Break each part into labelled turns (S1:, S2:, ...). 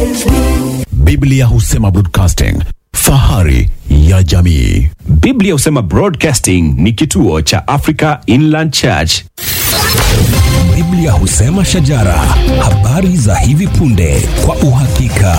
S1: Biblia husema broadcasting, fahari ya jamii.
S2: Biblia husema Broadcasting ni kituo cha Africa Inland Church.
S3: Biblia husema shajara, habari za hivi punde kwa uhakika.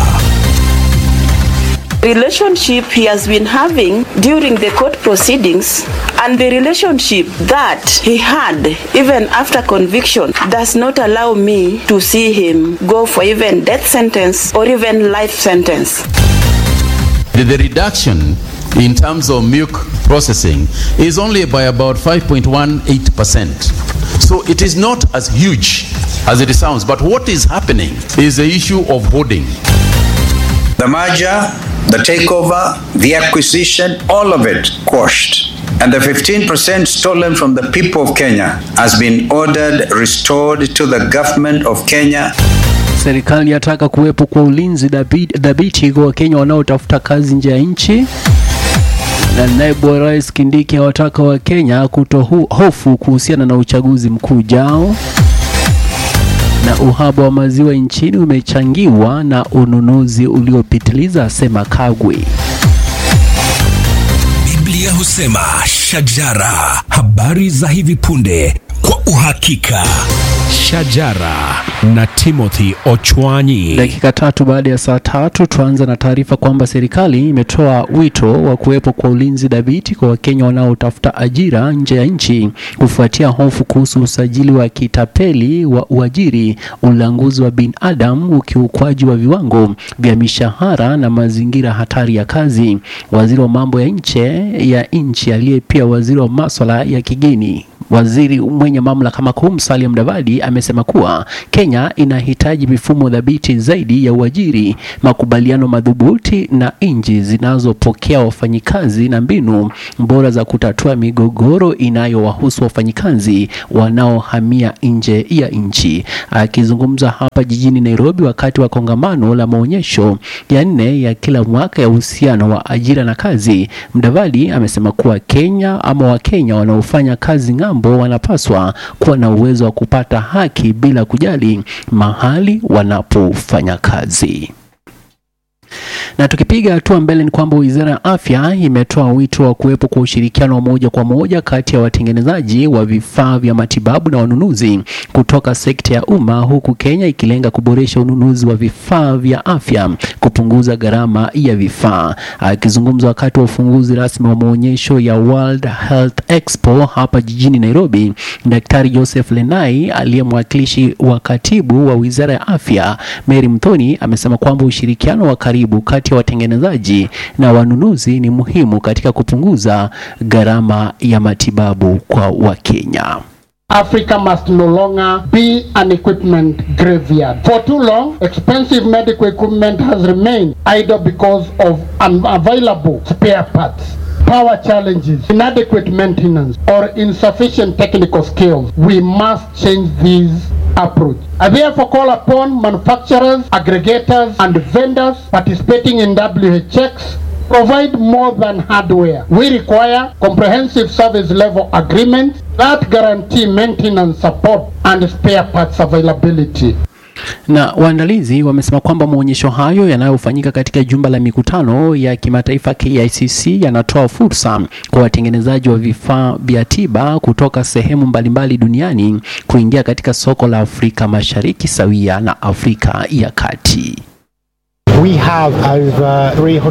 S4: relationship he has been having during the court proceedings and the relationship that he had even after conviction does not allow me to see him go for even death sentence or even life sentence.
S5: The, the reduction in terms of milk processing is only by about 5.18%. So it is not as huge as it sounds. But what is happening is the issue of hoarding.
S6: The merger, the takeover, the acquisition, all of it quashed. And the 15% stolen from the people of Kenya has been ordered restored to the government of Kenya.
S7: Serikali yataka kuwepo kwa ulinzi dhabi- dhabiti kwa Wakenya wanaotafuta kazi nje ya nchi. Na naibu wa rais Kindiki awataka Wakenya kutohofu kuhusiana na uchaguzi mkuu ujao. Na uhaba wa maziwa nchini umechangiwa na ununuzi uliopitiliza, asema Kagwe.
S3: Biblia husema shajara, habari za hivi punde kwa uhakika.
S1: Shajara na Timothy Ochwanyi.
S7: Dakika tatu baada ya saa tatu tuanza na taarifa kwamba serikali imetoa wito wa kuwepo kwa ulinzi dhabiti kwa Wakenya wanaotafuta ajira nje ya nchi kufuatia hofu kuhusu usajili wa kitapeli wa uajiri, ulanguzi wa binadamu, ukiukwaji wa viwango vya mishahara na mazingira hatari ya kazi. Waziri wa mambo ya nje ya nchi aliye pia waziri wa maswala ya kigeni Waziri mwenye mamlaka makuu Musalia Mudavadi amesema kuwa Kenya inahitaji mifumo dhabiti zaidi ya uajiri, makubaliano madhubuti na nchi zinazopokea wafanyikazi na mbinu bora za kutatua migogoro inayowahusu wafanyikazi wanaohamia nje ya nchi. Akizungumza hapa jijini Nairobi wakati wa kongamano la maonyesho ya nne ya kila mwaka ya uhusiano wa ajira na kazi, Mudavadi amesema kuwa Kenya ama Wakenya wanaofanya kazi ng'ambo wanapaswa kuwa na uwezo wa kupata haki bila kujali mahali wanapofanya kazi. Na tukipiga hatua mbele ni kwamba wizara ya afya imetoa wito wa kuwepo kwa ushirikiano wa moja kwa moja kati ya watengenezaji wa vifaa vya matibabu na wanunuzi kutoka sekta ya umma, huku Kenya ikilenga kuboresha ununuzi wa vifaa vya afya, kupunguza gharama ya vifaa. Akizungumza wakati wa ufunguzi rasmi wa maonyesho ya World Health Expo hapa jijini Nairobi, Daktari Joseph Lenai aliye mwakilishi wa katibu wa wizara ya afya Mary Mthoni amesema kwamba ushirikiano wa karibu kati ya watengenezaji na wanunuzi ni muhimu katika kupunguza gharama ya matibabu kwa Wakenya.
S8: Africa must no longer be an equipment graveyard. For too long, expensive medical equipment has remained idle because of unavailable spare parts. Power challenges, inadequate maintenance, or insufficient technical skills. We must change this approach. I therefore call upon manufacturers, aggregators, and vendors participating in WHX provide more than hardware. We require comprehensive service level agreements that guarantee maintenance support and spare parts availability.
S7: Na waandalizi wamesema kwamba maonyesho hayo yanayofanyika katika jumba la mikutano ya kimataifa KICC yanatoa fursa kwa watengenezaji wa vifaa vya tiba kutoka sehemu mbalimbali duniani kuingia katika soko la Afrika Mashariki sawia na Afrika ya Kati.
S9: We have over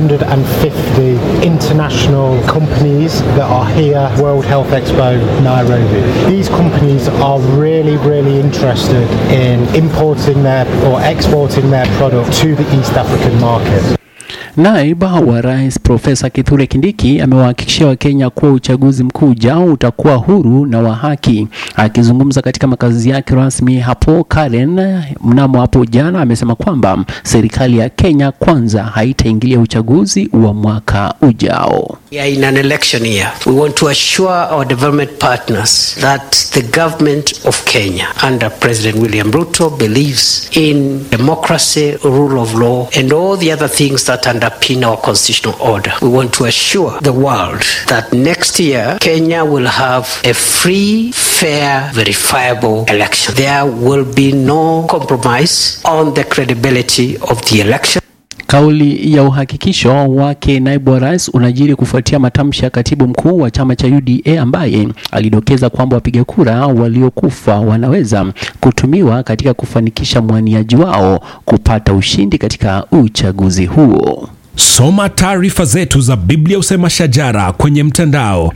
S9: 350 international companies that are here, World Health Expo Nairobi. These companies are really, really interested in importing their or exporting their product to the East African market.
S7: Naibu wa Rais Profesa Kithure Kindiki amewahakikishia Wakenya kuwa uchaguzi mkuu ujao utakuwa huru na wa haki. Akizungumza katika makazi yake rasmi hapo Karen mnamo hapo jana, amesema kwamba serikali ya Kenya kwanza haitaingilia uchaguzi wa mwaka ujao.
S10: We are in an election year. We want to assure our development partners that the government of Kenya under President William Ruto believes in democracy, rule of law, and all the other things that underpin our constitutional order. We want to assure the world that next year Kenya will have a free, fair, verifiable election. There will be no compromise on the credibility of the election.
S7: Kauli ya uhakikisho wake naibu wa rais unajiri kufuatia matamshi ya katibu mkuu wa chama cha UDA ambaye alidokeza kwamba wapiga kura waliokufa wanaweza kutumiwa katika kufanikisha mwaniaji wao kupata ushindi katika uchaguzi huo.
S3: Soma taarifa zetu za Biblia Usema Shajara kwenye mtandao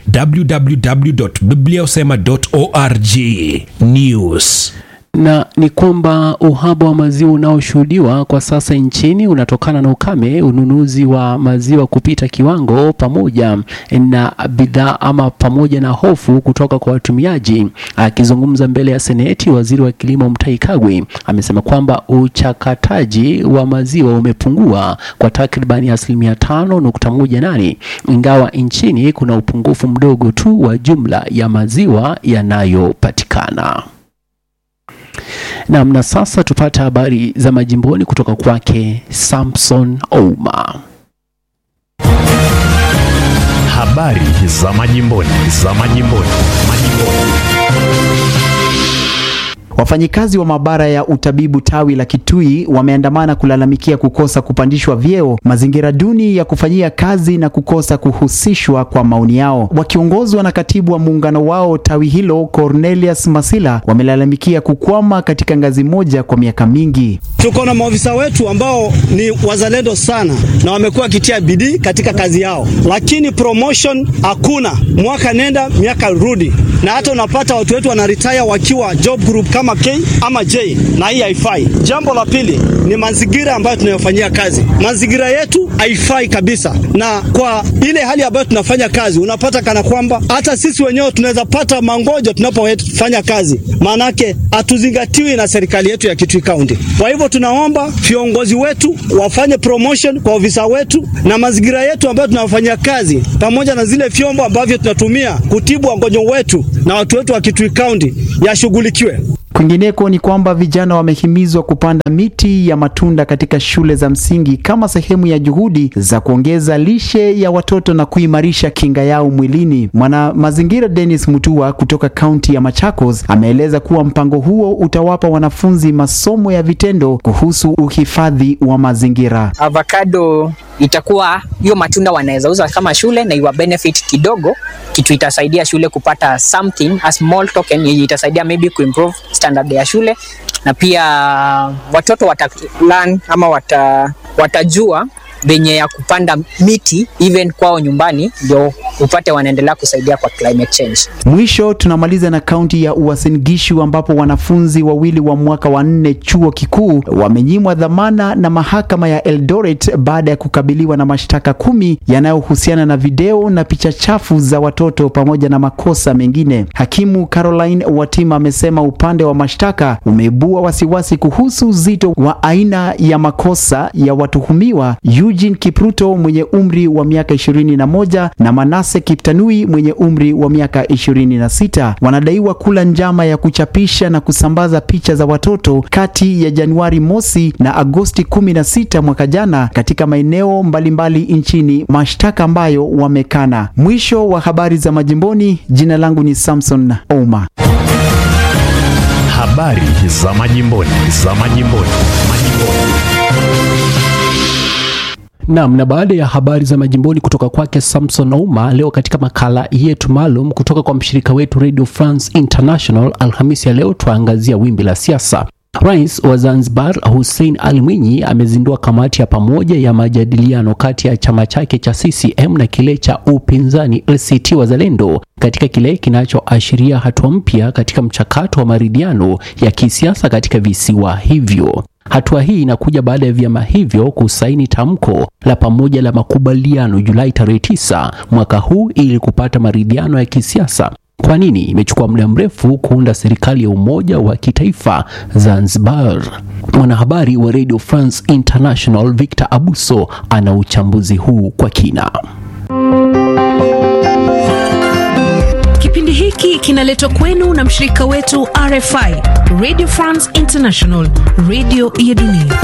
S3: www.bibliausema.org. News
S7: na ni kwamba uhaba wa maziwa unaoshuhudiwa kwa sasa nchini unatokana na ukame, ununuzi wa maziwa kupita kiwango, pamoja na bidhaa ama pamoja na hofu kutoka kwa watumiaji. Akizungumza mbele ya Seneti, waziri wa kilimo Mutahi Kagwe amesema kwamba uchakataji wa maziwa umepungua kwa takribani asilimia tano nukta moja nane ingawa nchini kuna upungufu mdogo tu wa jumla ya maziwa yanayopatikana. Naam, na sasa tupate habari za majimboni kutoka kwake Samson Ouma.
S1: Habari za majimboni, za majimboni, majimboni.
S11: Wafanyikazi wa maabara ya utabibu tawi la Kitui wameandamana kulalamikia kukosa kupandishwa vyeo, mazingira duni ya kufanyia kazi na kukosa kuhusishwa kwa maoni yao. Wakiongozwa na katibu wa muungano wao tawi hilo Cornelius Masila, wamelalamikia kukwama katika ngazi moja kwa miaka mingi.
S12: Tuko na maofisa wetu ambao ni wazalendo sana na wamekuwa wakitia bidii katika kazi yao, lakini promotion hakuna, mwaka nenda miaka rudi, na hata unapata watu wetu wanaretire wakiwa job group kama K ama J, na hii haifai. Jambo la pili ni mazingira ambayo tunayofanyia kazi. Mazingira yetu haifai kabisa, na kwa ile hali ambayo tunafanya kazi, unapata kana kwamba hata sisi wenyewe tunaweza pata mangojo tunapofanya kazi, maanake hatuzingatiwi na serikali yetu ya Kitui County. Kwa hivyo tunaomba viongozi wetu wafanye promotion kwa ofisa wetu na mazingira yetu ambayo tunafanyia kazi, pamoja na zile vyombo ambavyo tunatumia kutibu wagonjwa wetu na watu wetu wa Kitui County yashughulikiwe.
S11: Kwingineko ni kwamba vijana wamehimizwa kupanda miti ya matunda katika shule za msingi kama sehemu ya juhudi za kuongeza lishe ya watoto na kuimarisha kinga yao mwilini. Mwana mazingira Dennis Mutua kutoka kaunti ya Machakos ameeleza kuwa mpango huo utawapa wanafunzi masomo ya vitendo kuhusu uhifadhi wa mazingira.
S13: avocado itakuwa hiyo matunda wanaweza uza kama shule na iwa benefit kidogo, kitu itasaidia shule kupata something a small token yenye itasaidia maybe kuimprove standard ya shule, na pia watoto wata learn ama wata, watajua venye ya kupanda miti even kwao nyumbani, ndio upate wanaendelea kusaidia kwa climate change.
S11: Mwisho tunamaliza na kaunti ya Uasin Gishu ambapo wanafunzi wawili wa mwaka wa nne chuo kikuu wamenyimwa dhamana na mahakama ya Eldoret baada ya kukabiliwa na mashtaka kumi yanayohusiana na video na picha chafu za watoto pamoja na makosa mengine. Hakimu Caroline Watima amesema upande wa mashtaka umeibua wasiwasi kuhusu uzito wa aina ya makosa ya watuhumiwa Eugene Kipruto mwenye umri wa miaka 21 na Manase Kiptanui mwenye umri wa miaka 26 wanadaiwa kula njama ya kuchapisha na kusambaza picha za watoto kati ya Januari mosi na Agosti 16 mwaka jana katika maeneo mbalimbali nchini, mashtaka ambayo wamekana. Mwisho wa habari za majimboni. Jina langu ni Samson Ouma.
S1: Habari za majimboni, za majimboni, majimboni.
S7: Naam, na baada ya habari za majimboni kutoka kwake Samson Ouma, leo katika makala yetu maalum kutoka kwa mshirika wetu Radio France International, Alhamisi ya leo twaangazia wimbi la siasa. Rais wa Zanzibar Hussein Ali Mwinyi amezindua kamati ya pamoja ya majadiliano kati ya chama chake cha CCM na kile cha upinzani ACT Wazalendo katika kile kinachoashiria hatua mpya katika mchakato wa maridhiano ya kisiasa katika visiwa hivyo. Hatua hii inakuja baada ya vyama hivyo kusaini tamko la pamoja la makubaliano Julai tarehe 9 mwaka huu ili kupata maridhiano ya kisiasa. Kwa nini imechukua muda mrefu kuunda serikali ya umoja wa kitaifa Zanzibar? Mwanahabari wa Radio France International Victor Abuso ana uchambuzi huu kwa kina.
S14: Kipindi hiki kinaletwa kwenu na mshirika wetu RFI, Radio France International, radio ya dunia.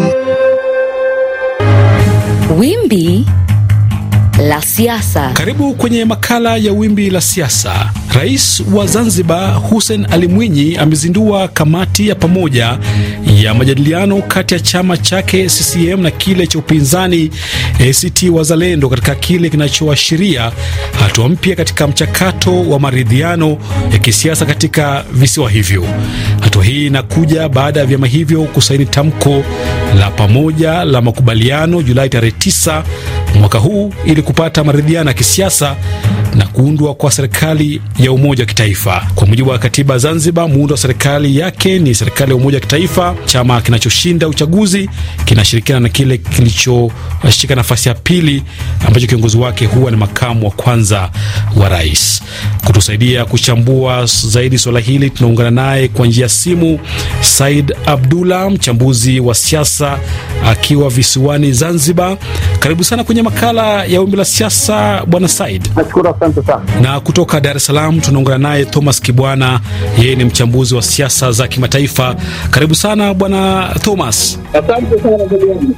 S15: Wimbi la siasa.
S16: Karibu kwenye makala ya wimbi la siasa. Rais wa Zanzibar Hussein Ali Mwinyi amezindua kamati ya pamoja ya majadiliano kati ya chama chake CCM na kile cha upinzani ACT Wazalendo katika kile kinachoashiria hatua mpya katika mchakato wa maridhiano ya kisiasa katika visiwa hivyo. Hatua hii inakuja baada ya vyama hivyo kusaini tamko la pamoja la makubaliano Julai tarehe 9 mwaka huu ili kupata maridhiano ya kisiasa na kuundwa kwa serikali ya umoja wa kitaifa. Kwa mujibu wa katiba Zanzibar, muundo wa serikali yake ni serikali ya umoja wa kitaifa. Chama kinachoshinda uchaguzi kinashirikiana na kile kilichoshika nafasi ya pili, ambacho kiongozi wake huwa ni makamu wa kwanza wa rais. Kutusaidia kuchambua zaidi swala hili, tunaungana naye kwa njia ya simu Said Abdullah, mchambuzi wa siasa akiwa visiwani Zanzibar. Karibu sana kwenye makala ya wimbi la siasa, bwana Said.
S17: Nashukuru, asante sana.
S16: Na kutoka Dar es Salaam tunaungana naye Thomas Kibwana, yeye ni mchambuzi wa siasa za kimataifa. Karibu sana bwana Thomas.
S17: Asante sana ndugu yangu.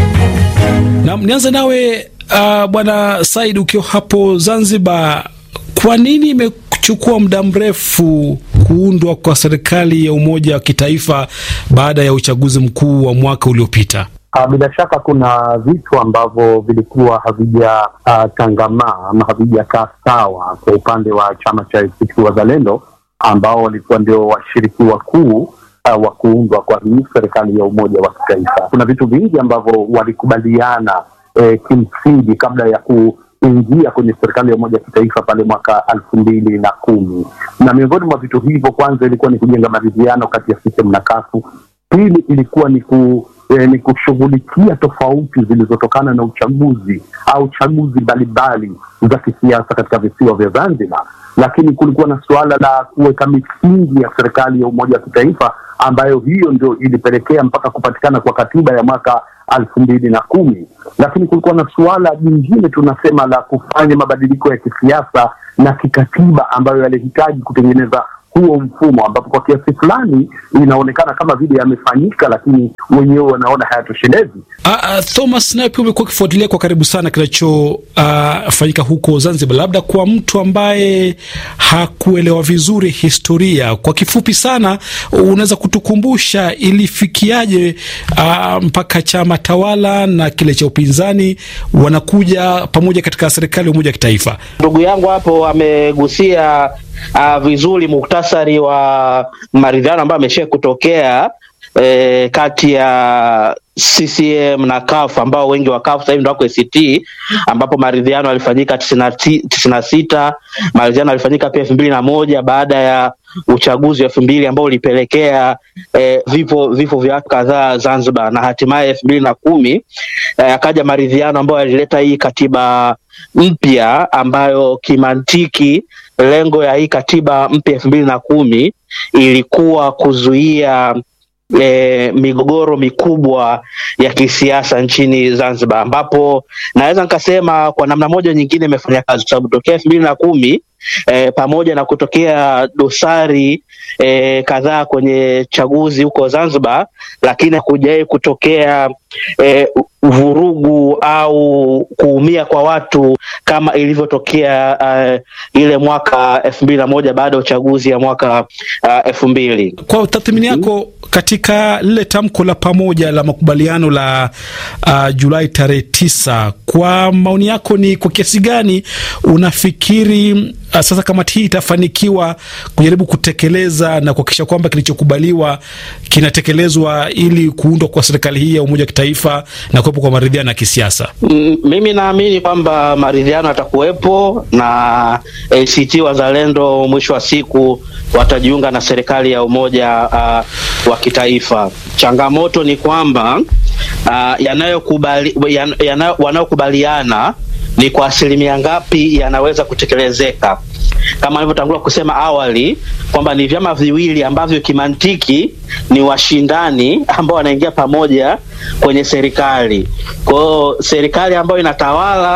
S16: Na nianze nawe uh, bwana Said, ukiwa hapo Zanzibar, kwa nini imechukua muda mrefu kuundwa kwa serikali ya umoja wa kitaifa baada ya uchaguzi mkuu wa mwaka uliopita?
S17: Uh, bila shaka kuna vitu ambavyo vilikuwa havijatangamaa uh, ama havijakaa sawa kwa upande wa chama cha ACT Wazalendo ambao walikuwa ndio washiriki wakuu uh, wa kuundwa kwa hii serikali ya umoja wa kitaifa. Kuna vitu vingi ambavyo walikubaliana eh, kimsingi kabla ya kuingia kwenye serikali ya umoja wa kitaifa pale mwaka elfu mbili na kumi na miongoni mwa vitu hivyo, kwanza ilikuwa ni kujenga maridhiano kati ya CCM na kafu Pili ilikuwa ni ku eh, ni kushughulikia tofauti zilizotokana na uchaguzi au chaguzi mbalimbali za kisiasa katika visiwa vya Zanzibar, lakini kulikuwa na suala la kuweka misingi ya serikali ya umoja wa kitaifa ambayo hiyo ndio ilipelekea mpaka kupatikana kwa katiba ya mwaka elfu mbili na kumi. Lakini kulikuwa na suala jingine tunasema la kufanya mabadiliko ya kisiasa na kikatiba ambayo yalihitaji kutengeneza huo mfumo ambapo kwa kiasi fulani inaonekana kama vile yamefanyika, lakini wenyewe wanaona hayatoshelezi.
S16: Uh, uh, Thomas, naye pia umekuwa ukifuatilia kwa karibu sana kinachofanyika uh, huko Zanzibar. Labda kwa mtu ambaye hakuelewa vizuri historia, kwa kifupi sana, unaweza kutukumbusha ilifikiaje uh, mpaka chama tawala na kile cha upinzani wanakuja pamoja katika serikali ya umoja wa kitaifa?
S18: Ndugu yangu hapo amegusia uh, vizuri muktasari wa maridhiano ambayo amesha kutokea eh, kati ya CCM na CUF ambao wengi wa CUF sasa hivi ndio wako ACT, ambapo maridhiano yalifanyika tisini na sita. Maridhiano yalifanyika pia elfu mbili na moja baada ya uchaguzi wa elfu mbili ambao ulipelekea eh, vifo vifo vya watu kadhaa Zanzibar, na hatimaye elfu mbili na kumi eh, akaja maridhiano ambayo yalileta hii katiba mpya ambayo kimantiki lengo ya hii katiba mpya elfu mbili na kumi ilikuwa kuzuia E, migogoro mikubwa ya kisiasa nchini Zanzibar, ambapo naweza nikasema kwa namna moja nyingine imefanya kazi, kwa sababu tokea elfu mbili na kumi e, pamoja na kutokea dosari e, kadhaa kwenye chaguzi huko Zanzibar, lakini hakujawahi kutokea e, vurugu au kuumia kwa watu kama ilivyotokea uh, ile mwaka elfu mbili na moja baada ya uchaguzi ya mwaka elfu uh, mbili.
S16: Kwa tathmini yako katika lile tamko la pamoja la makubaliano la uh, Julai tarehe tisa, kwa maoni yako ni kwa kiasi gani unafikiri uh, sasa kamati hii itafanikiwa kujaribu kutekeleza na kuhakikisha kwamba kilichokubaliwa kinatekelezwa ili kuundwa kwa serikali hii ya umoja wa kitaifa na kuwepo kwa maridhiano ya kisiasa?
S18: M mimi naamini kwamba maridhiano yatakuwepo na ACT Wazalendo mwisho wa siku watajiunga na serikali ya umoja uh, wa kitaifa. Changamoto ni kwamba uh, yanayokubali yan, yana, wanaokubaliana ni kwa asilimia ngapi yanaweza kutekelezeka, kama alivyotangulia kusema awali kwamba ni vyama viwili ambavyo kimantiki ni washindani ambao wanaingia pamoja kwenye serikali. Kwa hiyo serikali ambayo inatawala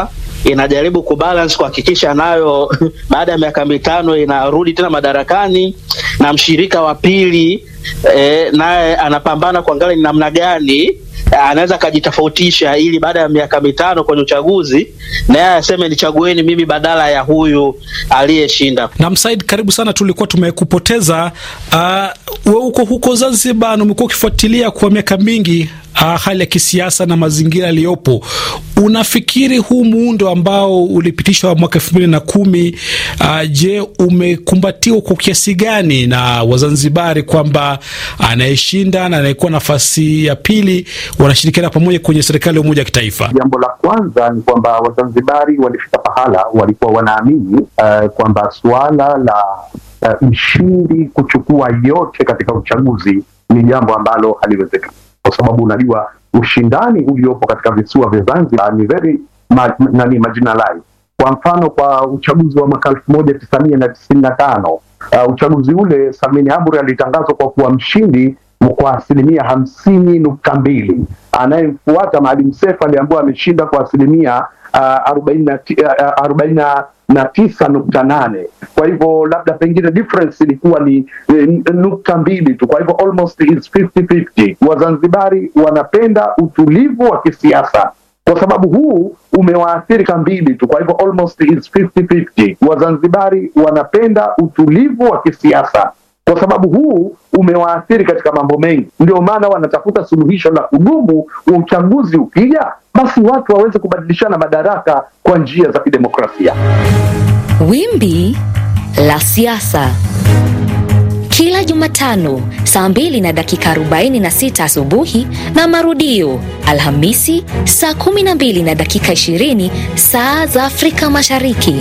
S18: inajaribu kubalance kuhakikisha nayo baada ya miaka mitano inarudi tena madarakani, na mshirika wa pili eh, naye anapambana kuangalia ni namna gani eh, anaweza akajitofautisha ili baada ya miaka mitano kwenye uchaguzi naye aseme nichagueni mimi badala ya huyu aliyeshinda.
S16: Na Msaid, karibu sana, tulikuwa tumekupoteza. Uh, we uko huko Zanzibar na umekuwa ukifuatilia kwa miaka mingi uh, hali ya kisiasa na mazingira yaliyopo. Unafikiri huu muundo ambao ulipitishwa mwaka elfu mbili na kumi uh, je, umekumbatiwa kwa kiasi gani na Wazanzibari kwamba anayeshinda na anayekuwa nafasi ya pili wanashirikiana pamoja kwenye serikali ya umoja wa kitaifa?
S17: Jambo la kwanza ni kwamba Wazanzibari walifika pahala walikuwa wanaamini uh, kwamba suala la uh, mshindi kuchukua yote katika uchaguzi ni jambo ambalo haliwezekani, kwa sababu unajua ushindani uliopo katika visiwa vya Zanzibar ni very ma, nani marginalized. Kwa mfano kwa uchaguzi wa mwaka elfu moja tisa mia na tisini na tano uh, uchaguzi ule Salmin Amri alitangazwa kwa kuwa mshindi kwa asilimia hamsini nukta mbili. Anayemfuata Maalim Seif aliambiwa ameshinda kwa asilimia arobaini na tisa nukta nane. Kwa hivyo labda pengine difference ilikuwa ni eh, nukta mbili tu, kwa hivyo almost is 50-50. Wazanzibari wanapenda utulivu wa kisiasa kwa sababu huu umewaathiri kambili tu, kwa hivyo almost is 50-50. Wazanzibari wanapenda utulivu wa kisiasa kwa sababu huu umewaathiri katika mambo mengi, ndio maana wanatafuta suluhisho la kudumu. Wa uchaguzi ukija, basi watu waweze kubadilishana madaraka kwa njia za kidemokrasia.
S15: Wimbi la siasa kila Jumatano saa 2 na dakika 46 asubuhi na marudio Alhamisi saa 12 na dakika 20 saa za Afrika Mashariki.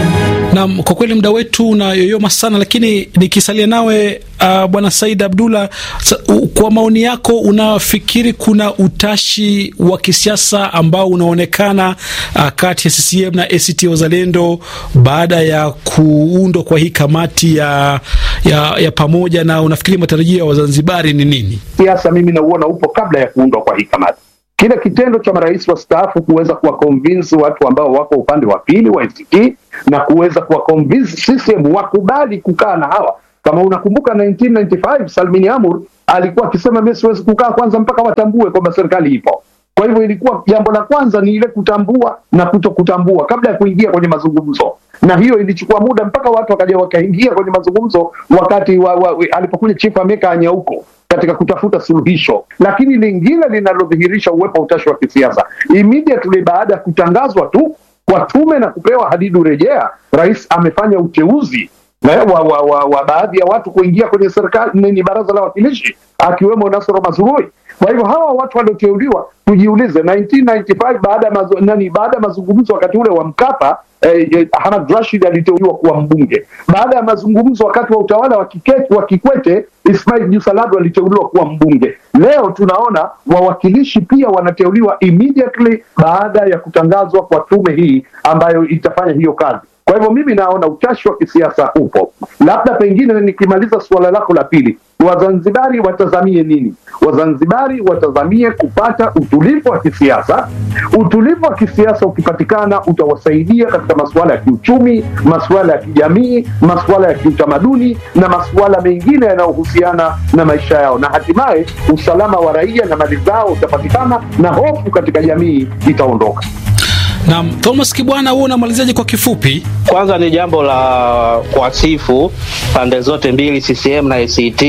S16: Naam, kwa kweli muda wetu unayoyoma sana, lakini nikisalia nawe uh, bwana Said Abdullah, sa, u, kwa maoni yako unafikiri kuna utashi wa kisiasa ambao unaonekana uh, kati ya CCM na ACT Wazalendo baada ya kuundwa kwa hii kamati ya, ya, ya pamoja, na unafikiri matarajio ya Wazanzibari ni nini?
S17: Siasa mimi nauona upo kabla ya kuundwa kwa hii kamati. Kile kitendo cha marais wastaafu kuweza kuwakonvinsi watu ambao wako upande wa pili wa ACT na kuweza kuwakonvinsi CCM wakubali kukaa na hawa. Kama unakumbuka 1995 Salmin Amur alikuwa akisema mimi siwezi kukaa kwanza mpaka watambue kwamba serikali ipo. Kwa hivyo ilikuwa jambo la kwanza ni ile kutambua na kuto kutambua kabla ya kuingia kwenye mazungumzo, na hiyo ilichukua muda mpaka watu wakaja wakaingia kwenye mazungumzo wakati wa, wa, wa, alipokuja Chief Ameka Anyauko katika kutafuta suluhisho. Lakini lingine linalodhihirisha uwepo wa utashi wa kisiasa, immediately baada ya kutangazwa tu kwa tume na kupewa hadidu rejea, rais amefanya uteuzi na wa, wa, wa, wa baadhi ya watu kuingia kwenye serikali ni baraza la wakilishi akiwemo Nasoro Mazurui. Kwa hivyo hawa watu walioteuliwa, tujiulize 1995 baada ya mazu, nani baada ya mazungumzo wakati ule wa Mkapa eh, eh, Hamad Rashid aliteuliwa kuwa mbunge. Baada ya mazungumzo wakati wa utawala wa Kikwete, wa Kikwete Ismail Jusalado aliteuliwa kuwa mbunge. Leo tunaona wawakilishi pia wanateuliwa immediately baada ya kutangazwa kwa tume hii ambayo itafanya hiyo kazi. Kwa hivyo mimi naona utashi wa kisiasa upo. Labda pengine nikimaliza suala lako la pili, Wazanzibari watazamie nini? Wazanzibari watazamie kupata utulivu wa kisiasa. Utulivu wa kisiasa ukipatikana, utawasaidia katika masuala ya kiuchumi, masuala ya kijamii, masuala ya kiutamaduni na masuala mengine yanayohusiana na maisha yao, na hatimaye usalama wa raia na mali zao utapatikana na hofu katika jamii itaondoka.
S16: Naam, Thomas Kibwana, wewe unamalizaje kwa kifupi?
S18: Kwanza ni jambo la kuwasifu pande zote mbili, CCM na ACT.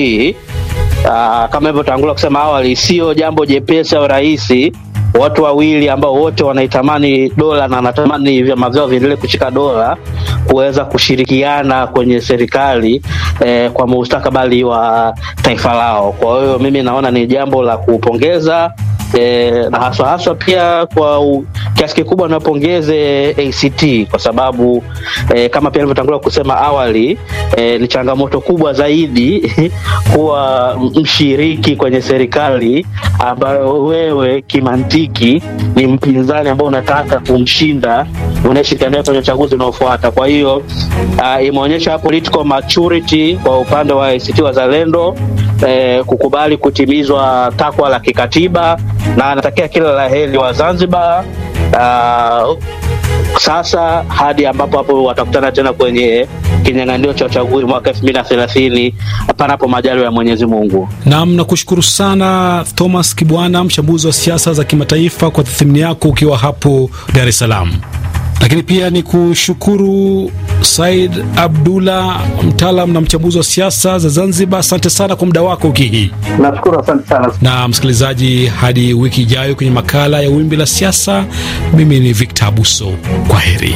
S18: Aa, kama hivyo tangulia kusema awali, sio jambo jepesi au rahisi watu wawili ambao wote wanaitamani dola na wanatamani vyama vyao viendelee kushika dola kuweza kushirikiana kwenye serikali eh, kwa mustakabali wa taifa lao. Kwa hiyo mimi naona ni jambo la kupongeza e, na haswa haswa pia kwa u, kiasi kikubwa napongeze ACT kwa sababu e, kama pia nilivyotangulia kusema awali e, ni changamoto kubwa zaidi kuwa mshiriki kwenye serikali ambayo wewe kimantiki ni mpinzani ambao unataka kumshinda unayeshirikiana naye kwenye uchaguzi unaofuata. Kwa hiyo uh, imeonyesha political maturity kwa upande wa ACT Wazalendo eh, kukubali kutimizwa takwa la kikatiba na anatakia kila la heri wa Zanzibar uh, sasa hadi ambapo hapo watakutana tena kwenye kinyang'anyiro cha uchaguzi mwaka elfu mbili na thelathini panapo majaliwa ya Mwenyezi Mungu.
S16: Nam, nakushukuru sana Thomas Kibwana, mchambuzi wa siasa za kimataifa, kwa tathmini yako ukiwa hapo Dar es Salaam. Lakini pia ni kushukuru Said Abdullah, mtaalam na mchambuzi wa siasa za Zanzibar. Asante sana kwa muda wako wiki hii.
S17: Nashukuru, asante sana.
S16: Na msikilizaji, hadi wiki ijayo kwenye makala ya Wimbi la Siasa, mimi ni Victor Abuso. Kwa heri.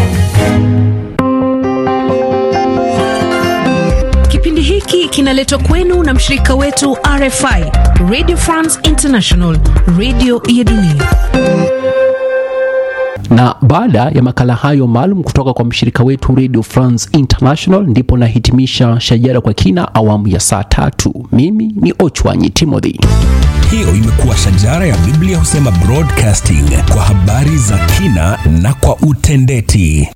S14: Kipindi hiki kinaletwa kwenu na mshirika wetu RFI, Radio France International, radio ya dunia.
S7: Na baada ya makala hayo maalum kutoka kwa mshirika wetu Radio France International, ndipo nahitimisha Shajara kwa kina awamu ya saa tatu. Mimi ni Ochwanyi Timothy.
S3: Hiyo imekuwa Shajara ya Biblia Husema Broadcasting kwa habari za kina na kwa utendeti.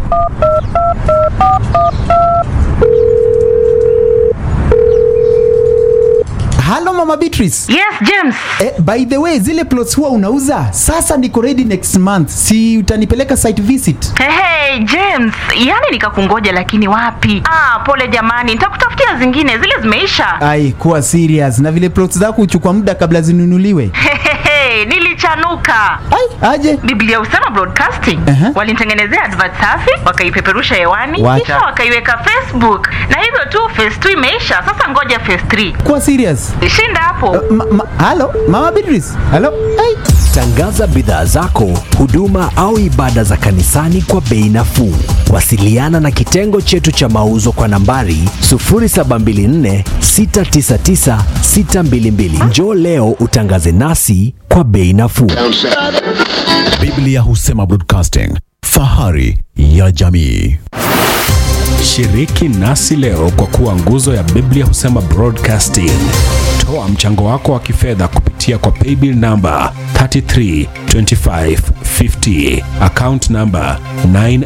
S11: Halo Mama Beatrice.
S19: Yes, James.
S11: Eh, by the way, zile plots huwa unauza? Sasa niko ready next month. Si utanipeleka site visit?
S19: Hey, hey, James, yani nikakungoja lakini wapi? Ah, pole jamani, nitakutafutia zingine, zile zimeisha.
S11: Ai, kuwa serious. Na vile plots zako huchukua muda kabla zinunuliwe.
S19: Hey, nilichanuka.
S11: Ai, aje?
S19: Biblia Husema Broadcasting
S11: Aha.
S19: walinitengenezea advert safi, wakaipeperusha hewani,
S11: Wacha.
S19: kisha wakaiweka Facebook, na hivyo tu phase 2 imeisha. Sasa ngoja phase 3.
S11: Kuwa serious.
S19: Shinda hapo.
S11: Ma, ma, halo Mama Beatrice. Halo. Ai.
S20: Tangaza bidhaa zako, huduma au ibada za kanisani kwa bei nafuu. Wasiliana na kitengo chetu cha mauzo kwa nambari 0724 699 622. Njoo leo utangaze nasi kwa bei nafuu.
S1: Biblia Husema Broadcasting, fahari ya jamii.
S2: Shiriki nasi leo kwa kuwa nguzo ya Biblia Husema Broadcasting. Toa mchango wako wa kifedha kupitia kwa paybill namba 332550 account namba 9